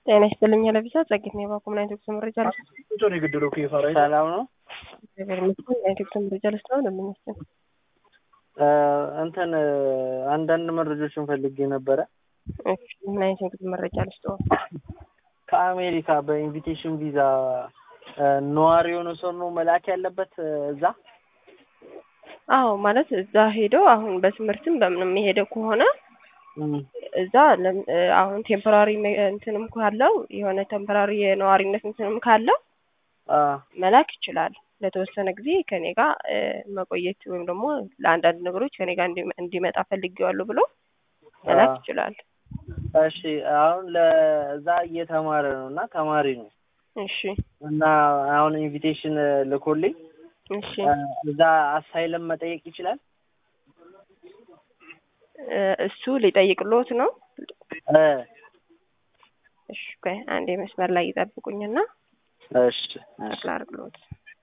ጤና ይስጥልኝ ለቪዛ ጸጌት ነው የባኮ ምን አይነት ጉዞ መረጃ ልስ ቶን የገደለው ከፋራ ሰላም ነው። እግዚአብሔር ይመስገን ምን አይነት ጉዞ መረጃ ልስ ነው ለምንስን እንትን አንዳንድ መረጃዎችን ፈልጌ ነበረ። ምን አይነት ጉዞ መረጃ ልስ ነው ከአሜሪካ በኢንቪቴሽን ቪዛ ነዋሪ የሆነ ሰው ነው መላክ ያለበት እዛ? አዎ ማለት እዛ ሄደው አሁን በትምህርትም በምንም የሄደው ከሆነ እዛ አሁን ቴምፖራሪ እንትንም ካለው የሆነ ቴምፖራሪ የነዋሪነት እንትንም ካለው መላክ ይችላል። ለተወሰነ ጊዜ ከኔ ጋር መቆየት ወይም ደግሞ ለአንዳንድ ነገሮች ከኔ ጋር እንዲመጣ ፈልጌዋለሁ ብሎ መላክ ይችላል። እሺ አሁን ለዛ እየተማረ ነው እና ተማሪ ነው። እሺ እና አሁን ኢንቪቴሽን ልኮልኝ እሺ እዛ አሳይለም መጠየቅ ይችላል። እሱ ሊጠይቅሎት ነው። እ እሺ ቆይ አንዴ መስመር ላይ ይጠብቁኝና እሺ እሺ ላርግሎት።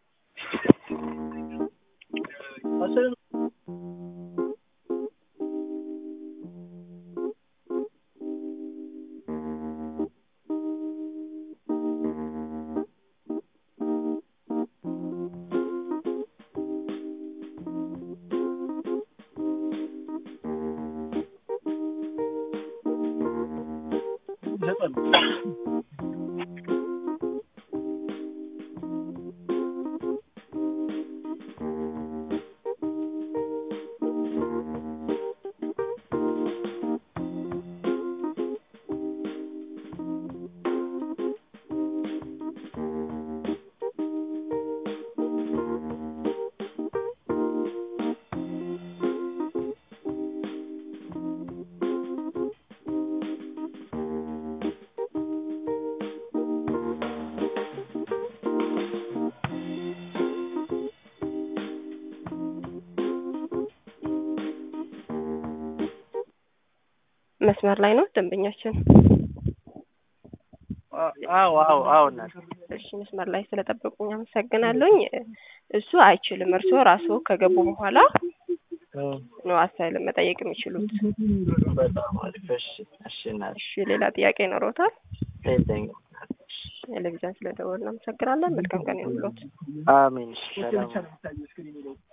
መስመር ላይ ነው ደንበኛችን። አዎ አዎ አዎ እናት እሺ መስመር ላይ ስለጠበቁኝ አመሰግናለሁኝ። እሱ አይችልም። እርስዎ ራስዎ ከገቡ በኋላ ነው አሳይለም መጠየቅ የሚችሉት። በጣም አሪፍ። እሺ እሺ እናት እሺ ሌላ ጥያቄ ይኖሮታል? ቴንኪው ቴሌቪዥን ስለደወልን አመሰግናለን። መልካም ቀን ይሁንልዎት። አሜን። ሰላም